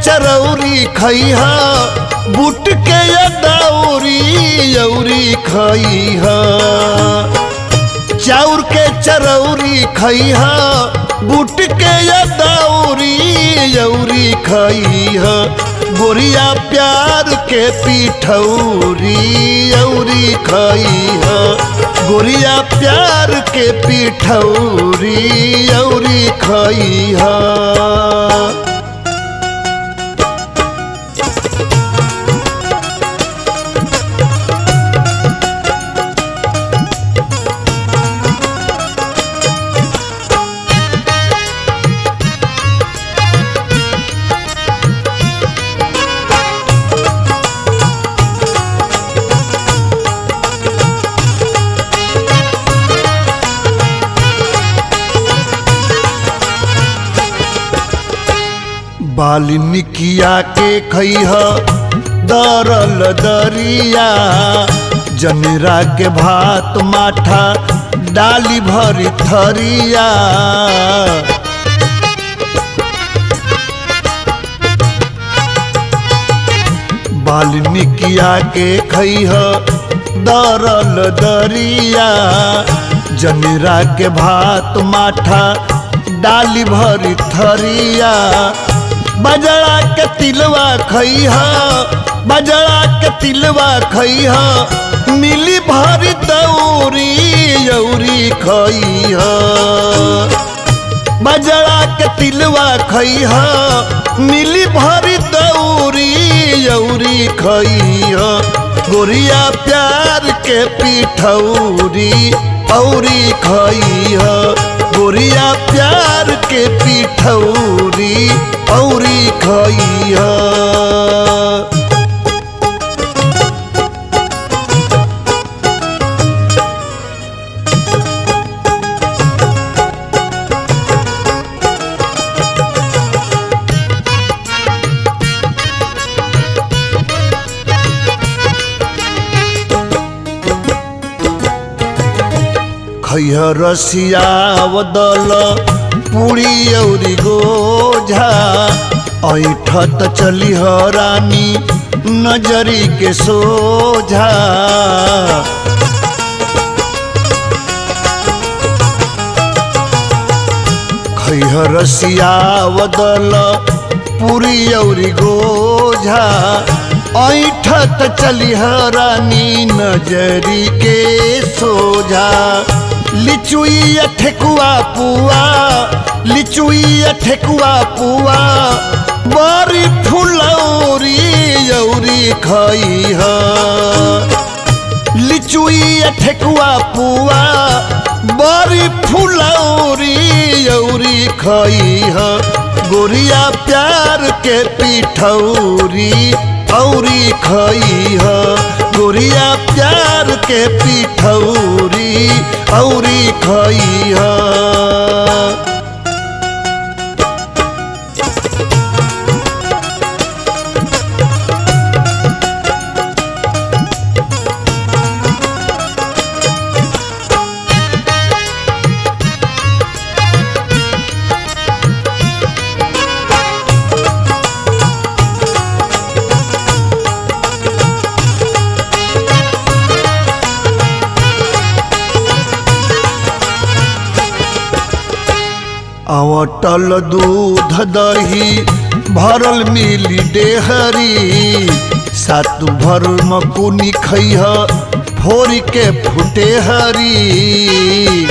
चरौरी खैहा बुट के अदौरी यौरी खैहा चाउर के चरौरी खैहा बुट के अदौरी यौरी खैहा गोरिया प्यार के पिठौरी यौरी खैहा गोरिया प्यार के पिठौरी यौरी खैहा बाल्मीकिया के खैह दरल दरिया जनेरा के भात माठा डाली भरी थरिया बाल्मीकिया के खैह दरल दरिया जनेरा के भात माठा डाली भरी थरिया बजड़ा के तिलवा खैहा बजड़ा के तिलवा खैहा मिली भरी दौरी यौरी खैहा बजड़ा के तिलवा खैहा मिली भरी दौरी यौरी खैहा गोरिया प्यार के पिठौरी औरी खैहा गोरिया प्यार के पिठौरी औरी खैहा खैह रसिया बदल पूरी औरी गोझा ऐठत चली रानी नजरी के सोझा खैह रसिया बदल पूरी औरी गोझा ऐठत चली रानी नजरी के सोझा लिचुई ठेकुआ पुआ लिचुई ठेकुआ पुआ बड़ी फुलौरी यौरी खैहा लिचुई ठेकुआ पुआ बड़ी फुलौरी यौरी खैहा गोरिया प्यार के पिठौरी औरी खैहा गोरिया प्यार के पिठौरी औरी खैहा अवटल दूध दही भरल मिली डेहरी सातु भर मकुनी खैह फोर के फुटे हरी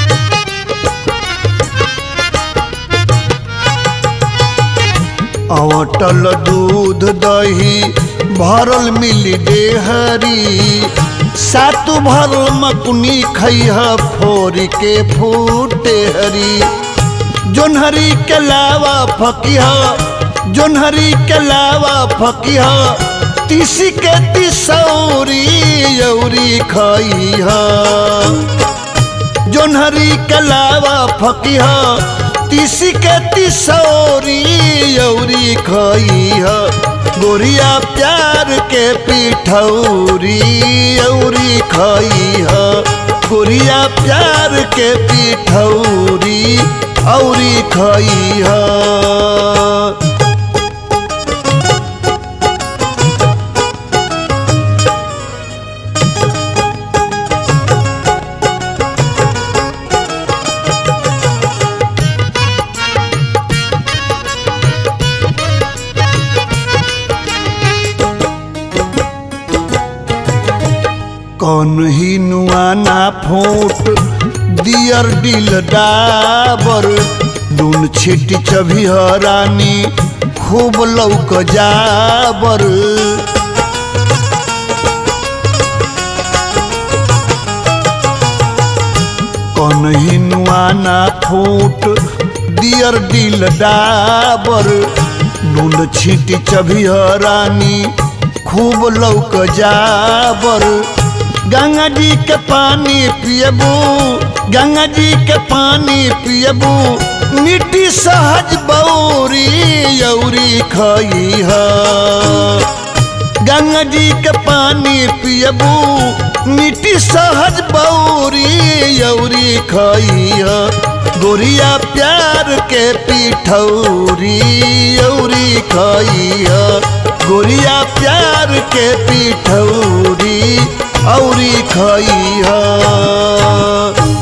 अवटल दूध दही भरल मिली डेहरी सातु भर मकुनी खैह फोर के फूटे हरी जोन्हरी के लावा फकिहा जोन्हरी के लावा फकिहा तीसी के तिसौरी यौरी खैहा जोन्हरी के लावा फकिहा तीसी के तिसौरी यौरी खैहा गोरिया प्यार के पिठौरी यौरी खैहा गोरिया प्यार के पिठौरी औरी खैहा कौन ही नुआना फूट दियर दिल डाबर नून छिट चभी रानी खूब लौक जाबर कौन ही नुआना फूट दियर दिल डाबर नून छिटी चभी रानी खूब लौक जाबर गंगा जी के पानी पियबू गंगा जी के पानी पियबू मिट्टी सहज बौरी यौरी खई गंगा जी के पानी पियबू मिट्टी सहज बौरी यौरी खई गोरिया प्यार के पिठौरी यौरी खई गोरिया प्यार के पिठौरी औरी खई